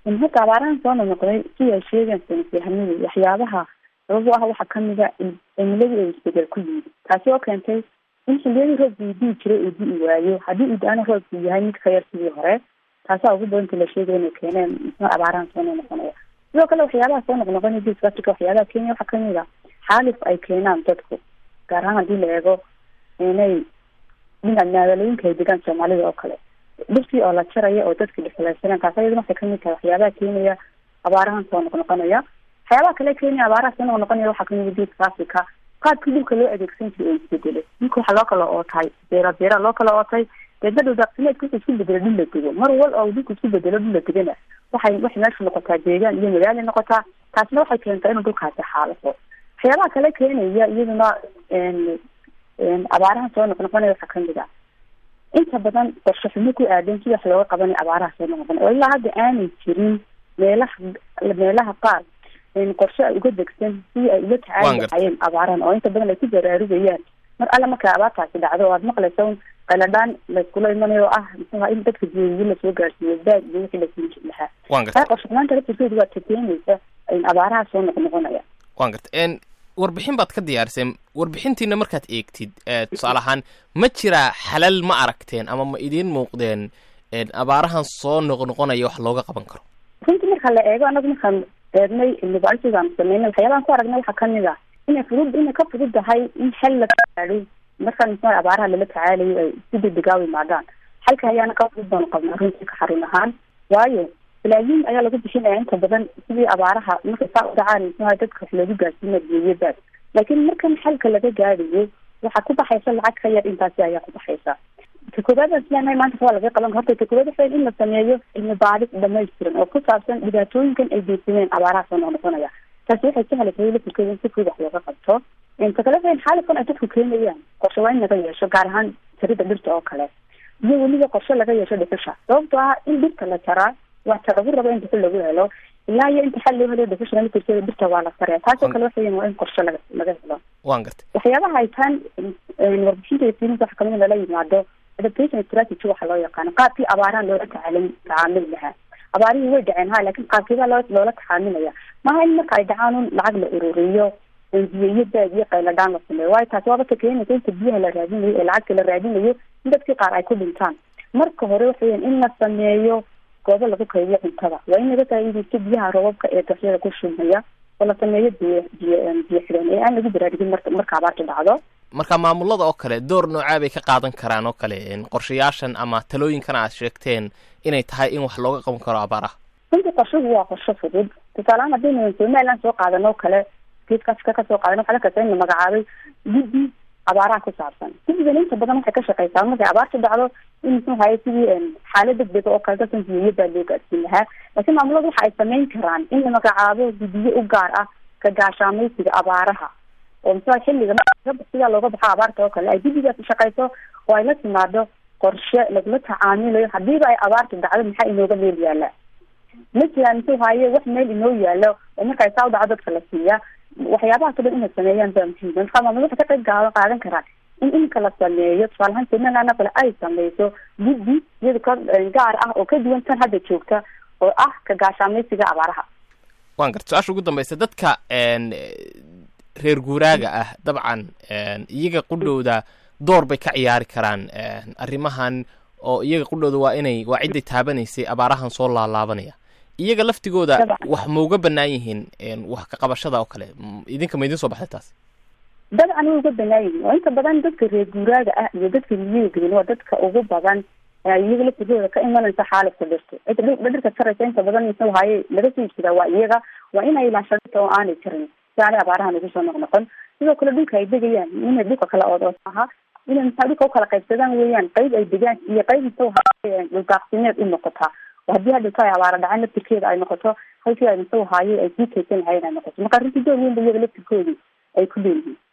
horta abaarahan soo noqnoqday sida ay sheegaan saynisyahanadu waxyaabaha sabab u ah waxaa kamida cimiladii ay isbedel ku yimid taasi oo keentay in xiliyadii roobka uu dii jiray uu dii waayo haddii uu da-ana roobku yahay mid ka yar sidii hore taasaa ugu badanta la sheegaya inay keeneen muxuu abaarahan soo noqnoqonaya sidoo kale waxyaabaha soo noqnoqonaya geeska africa waxyaabaha kenya waxaa kamid a xaalif ay keenaan dadku gaar ahaan hadii la eego inay dhinac magaalooyinka ay degaan soomaalida oo kale dhirtii oo la jaraya oo dadka dhexlaysanaan taas ayadana waxay kamid tahay waxyaabaha keenaya abaarahan soo noqnoqonaya waxyaabaha kale keenaya abaaraha soo noqnoqonaya waxaa kamid a geeska africa qaabkii dhulka loo adeegsan jiray oo isbedelay dhulka waxaa loo kala ootay beera beera loo kala ootay deedna dhuldaaqsimeedka wuxuu isku bedelo dhul la dego mar wal oo dhulka isku bedelo dhul la degana waxay waxay meesha noqotaa deegaan iyo magaala noqotaa taasna waxay keentaa inuu dhulkaasi xaalafo waxyaabaha kale keenaya iyaduna abaaraha soo noqnoqonaya waxaa kamid a inta badan qorshe xumo ku aadan si wax looga qabanayo abaaraha soo noqnoqonaya oo ilaa hadda aanay jirin meelaha meelaha qaar qorshe ay uga degsan si ay uga tacaali lahayeen abaarahan oo inta badan ay ku baraarugayaan mar alle markay abaartaasi dhacdo oo aad maqlaysa un qaladhaan layskula imanayo oo ah muxuha in dadka biyoyiin lasoo gaarsiiyo baad iyo wixii lasii jir lahaa taa qorshe xumaanta laftirkeedu waa takeenaysa abaaraha soo noqnoqonaya wan garta warbixin baad ka diyaariseen warbixintiina markaad eegtid tusaale ahaan ma jiraa xalal ma aragteen ama ma idiin muuqdeen abaarahan soo noqnoqonaya wax looga qaban karo runtii marka la eego anagu markaan eegnay cilmibaarisigaan sameynay waxyaabahan ku aragnay waxaa kamid a inay fudud inay ka fudud tahay in xel la gaadho markaan muxua abaaraha lala tacaalayo ay si degdegaa u imaadaan xalka ayaana ka fudud baanu qabnaa runtii ka xarun ahaan waayo balaayiin ayaa lagu bixinaya inta badan sidii abaaraha markay saa u dhacaan muxuha dadka wax loogu gaarsiina geeyo baad laakiin markan xalka laga gaadhayo waxaa ku baxaysa lacag ka yar intaasi ayaa ku baxaysa ta koobaad aan isleenahay maanta waa laga qaban horta ta koobaad waxay in la sameeyo cilmi baadhis dhamaystiran oo ku saabsan dhibaatooyinkan ay geysadeen abaaraha soo noqnoqonaya taasi waxay sahlaysa lafirkeeda in si fudud wax looga qabto ta kale waxay xaalifkan ay dadku keenayaan qorshe waa in laga yeesho gaar ahaan jarida dhirta oo kale iyo weliba qorshe laga yeesho dhuxusha sababtoo ah in dhirta la jaraa waxta lagu rabo in dhuxul lagu helo ilaa iyo inta xal loo helo dhuxusha lafirkeeda dhirta waa la saraya taasoo kale waxaweyan waa in qorshe laga laga helo wan gartay waxyaabaha ay taan warbixinta fiilinta waxa kamid lala yimaado adaptation strategy waxa loo yaqaano qaabkii abaarahan loola tacaalin tacaamuli lahaa abaarihii way dhaceen ha laakin qaabkeeda loo loola tacaamilaya maaha in marka ay dhacaan un lacag la ururiyo biyo iyo baad iyo qayladhaan la sameeyo waayo taasi waaba ka keenaysa inta biyaha la raadinayo ee lacagta la raadinayo in dadkii qaar ay ku dhintaan marka hore waxaweyan in la sameeyo goobo lagu kaydiyo cuntada waa in laga faa'iidaysto biyaha roobabka ee daxyada ku shumaya oo la sameeyo biyo biyo biyo xidhan ee aan lagu baraarugin marka marka abaarta dhacdo marka maamulada oo kale door noocaa bay ka qaadan karaan oo kale qorshayaashan ama talooyinkan aad sheegteen inay tahay in wax looga qaban karo abaaraha runtii qorshuhu waa qorsho fudud tusaalehaan haddaynu somaliland soo qaadan oo kale geeska afrika kasoo qaadan waxaa lakasa in la magacaabay guddi abaaraha ku saabsan guddigan inta badan waxay ka shaqeysaa markay abaarta dhacdo in muxuu haye sidii xaalad degdega oo kale dadkan biyoyo baa loo gaadsiin lahaa laakiin maamuladu waxa ay sameyn karaan in la magacaabo guddiyo u gaar ah ka gaashaamaysiga abaaraha oo muxua xilliga sidaa looga baxo abaarta oo kale ay guddigaas shaqeyso oo ay la timaado qorshe lagula tacaamilayo hadiiba ay abaarta dhacdo maxaa inooga meel yaala ma jiraan muxuu haye wax meel inoo yaalo oo marka ay saa u dhaco dadka la siiya waxyaabahaas o dhan inay sameeyaan baa muhiim marka maamul waxay ka qayb gaa qaadan karaan in inka la sameeyo tusaalahaan somaliland oo kale ay sameyso guddi iyada ka gaar ah oo ka duwan tan hadda joogta oo ah ka gaashaamaysiga abaaraha wan garta su-aasha ugu dambeysa dadka reer guuraaga ah dabcan iyaga qudhowda door bay ka ciyaari karaan arrimahan oo iyaga qudhowda waa inay waa cidday taabanaysay abaarahan soo laalaabanaya iyaga laftigooda wax mauga banaan yihiin wax ka qabashada oo kale idinka ma idin soo baxday taas dabcan way uga banaan yihiin oo inta badan dadka reer guuraaga ah iyo dadka miyiga gelin waa dadka ugu badan iyaga laftigooda ka imanaysa xaalifka dhirta cidda dhirta jaraysa inta badan muxuu haye laga soo iibsadaa waa iyaga waa inay ilaashadata oo aanay jarin si aanay abaarahan ugu soo noqnoqon sidoo kale dhulka ay degayaan inay dhulka kala ood aha inay maxaa dhulka ukala qaybsadaan weeyaan qayb ay degaan iyo qayb muxuu haye dhuldaaqsimeed u noqotaa oo haddii hadhowta ay abaara dhacaan laftirkeeda ay noqoto halkii ay muxuu haaye ay sii kaysan lahayen ay noqoto marka runtii door weyn ba iyaga laftirkoodii ay ku leeyihiin